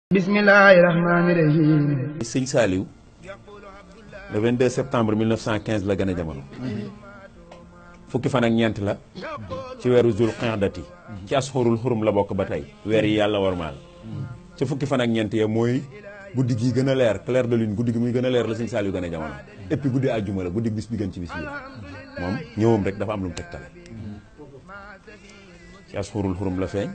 bismillahi rahmaani rahim sëñ Saliou le 22 septembre 1915 la gën a jamono fukki fan ak ñeent la ci weeru Zul Qa'dati ci asxurul xurum la bokk ba tey weer yi yàlla warmaal ci fukki fan ak ñeent ya mooy guddi gi gën a leer clair de lune guddi gi muy gën a leer la sëñ Saliou gën a jamono et puis guddi àjjuma la guddi bis bi gën ci bis yi la moom ñëwam rek dafa am lu mu tegtale ci asxurul xurum la feeñ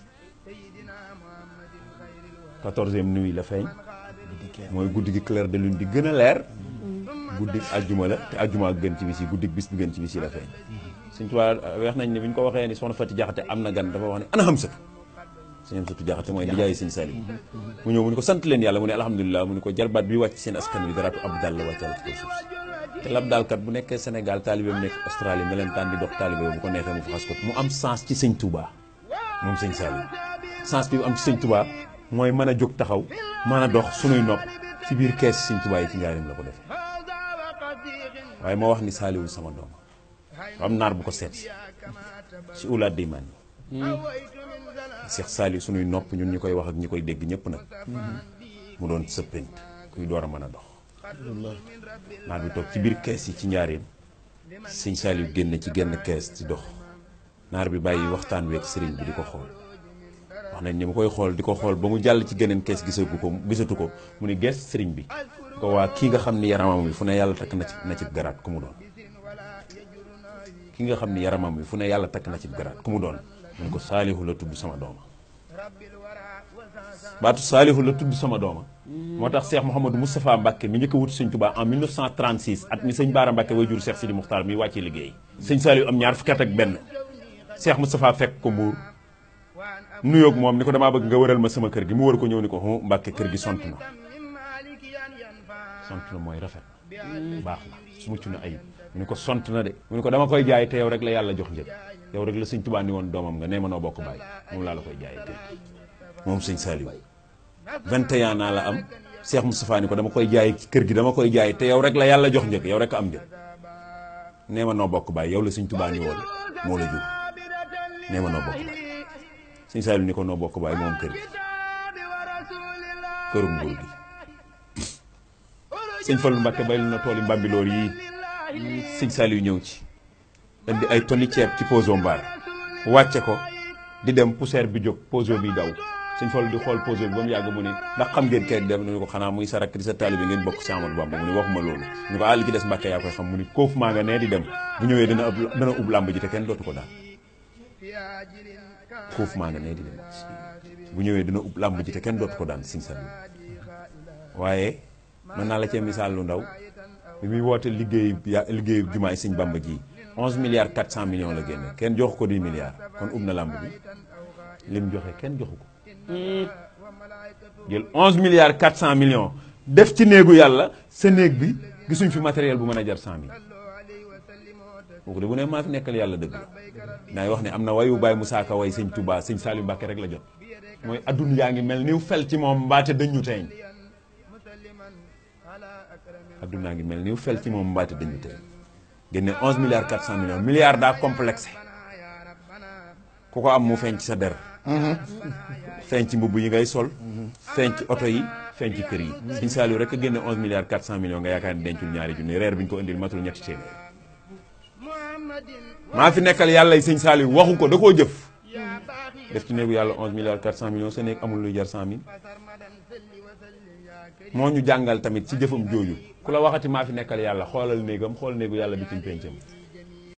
quatorzième nuit la feeñ mooy guddi gi clair de lune di gën a leer guddi àjjuma la te àjjuma ak gën ci bis yi guddi bis bi gën ci bis yi la feeñ suñ tubaab weex nañ ne bi ñu ko waxee ni soxna Fati Jaxate am na gan dafa wax ne ana Hamsatu sëñ Hamsatu Jaxate mooy nijaay sëñ Saliou mu ñëw mu ni ko sant leen yàlla mu ne alhamdulilah mu ni ko jarbaat bi wàcc seen askan wi daraatu ab dal la wàccal ci kaw suuf si te lab daalkat bu nekkee Sénégal taalibeem nekk Australie melentaan di dox taalibe bu ko neexee mu faxas ko mu am sens ci sëñ Touba moom sëñ Saliou sens bi mu am ci sëñ Touba mooy mën a jóg taxaw mën a dox sunuy nopp ci biir kees sëñ Touba yi ci njaarim la ko defee waaye moo wax ni Saliou sama doom am naar bu ko seet ci ulaat di man yi Cheikh Saliou sunuy nopp ñun ñi koy wax ak ñi koy dégg ñëpp nag mu doon sëppent kuy door a mën a dox naar bi toog ci biir kees yi ci njaarim sëñ Saliou génn ci genn kees di dox naar bi bàyyi waxtaan week sëriñ bi di ko xool wax nañ ni mu koy xool di ko xool ba mu jàll ci geneen kees gisagu ko gisatu ko mu ni gees sëriñ bi ko waa kii nga xam ni yaramam wi fu ne yàlla takk na ci na ci garaat ku mu doon ki nga xam ni yaramam wi fu ne yàlla takk na ci garaat ku mu doon mun ko saalihu la tudd sama dooma baatu saalihu la tudd sama dooma moo tax Cheikh Mouhamadou Moustapha Mbacke mi njëkk a wut sëñ Touba en 1936 at mi sëñ Baara Mbacke way jur Cheikh Sidi Muxtaar mi wàccee liggéey sëñ Saliou am ñaar fukki at ak benn Cheikh Moustapha fekk ko mbuur nuyoog moom ni ko damaa bëgg nga wëral ma sama kër gi mu wër ko ñëw ni ko hu Mbàkke kër gi sont na sont na mooy rafet baax na su mucc na ayib mu ni ko sont na de mu ni ko dama koy jaay te yow rek la yàlla jox njëg yow rek la sëñ Tuubaa ni woon doomam nga nee ma noo bokk bàyyi moom laa la koy jaayee kër gi moom sëñ Saliou 21 ans la am Cheikh Moustapha ni ko dama koy jaay kër gi dama koy jaay te yow rek la yàlla jox njëg yow rek am njëg nee ma noo bokk bàyyi yow la sëñ Tuubaa ni woon moo la jur nee ma noo bokk bàyyi sëñ Saliou ni ko noo bokk baay moom kër gi kërum nguur gi sëñ Fallou Mbacke baylu na tool yi mbambiloor yii sëñ Saliou ñëw ci indi ay tonni ceeb ci poso mbaar wàcce ko di dem poussière bi jóg poso bi daw sëñ Fallou di xool poso bi ba mu yàgg mu ni ndax xam ngeen kay dem ni ko xanaa muy sa rakk di sa taalibe ngeen bokk si Amadou Bamba mu ni waxuma loolu ñu ko àll gi des Mbacke yaa koy xam mu ni koofu maa nga nee di dem bu ñëwee dana ëpp dana ub làmb ji te kenn dootu ko daal foofu maa nga nee di dem bu ñëwee dina ub làmb ji te kenn dootu ko daan sëñ Saliou waaye mën naa la cee misaal lu ndaw bi muy woote liggéey liggéeyu jumaay sëñ Bamba ji 11 milliards 400 millions la génne kenn jox ko 10 milliards kon ub na làmb bi lim joxe kenn joxu ko jël 11 milliards 400 millions def ci néegu yàlla sa néeg bi gisuñ fi matériel bu mën a jar 100 mille kooku de bu ne maa fi nekkal yàlla dëgg la daay wax ne am na wayu Baye Moussa Ka way sëñ Touba sëñ Saliou Mbacke rek la jot mooy adduna yaa ngi mel ni fel ci moom mbaate dañu teeñ adduna yaa ngi mel ni fel ci moom mbaate dañu teeñ génne 11 milliards 400 millions milliards daa complexé ku ko am mu feeñ ci sa der feeñ ci mbubb yi ngay sol feeñ ci oto yi feeñ ci kër yi sëñ Saliou rek a génne 11 milliards 400 millions nga yaakaar ni dencul ñaari junni reer bi ñu ko indil matul ñetti téeméer maa fi nekkal yàlla y sëñ Saliou waxu ko da koo jëf def ci néegu yàlla 11 milliards 400 millions sa néeg amul luy jar 100 mille moo ñu jàngal tamit ci jëfam jooju ku la waxati maa fi nekkal yàlla xoolal néegam xool néegu yàlla bi ci péncam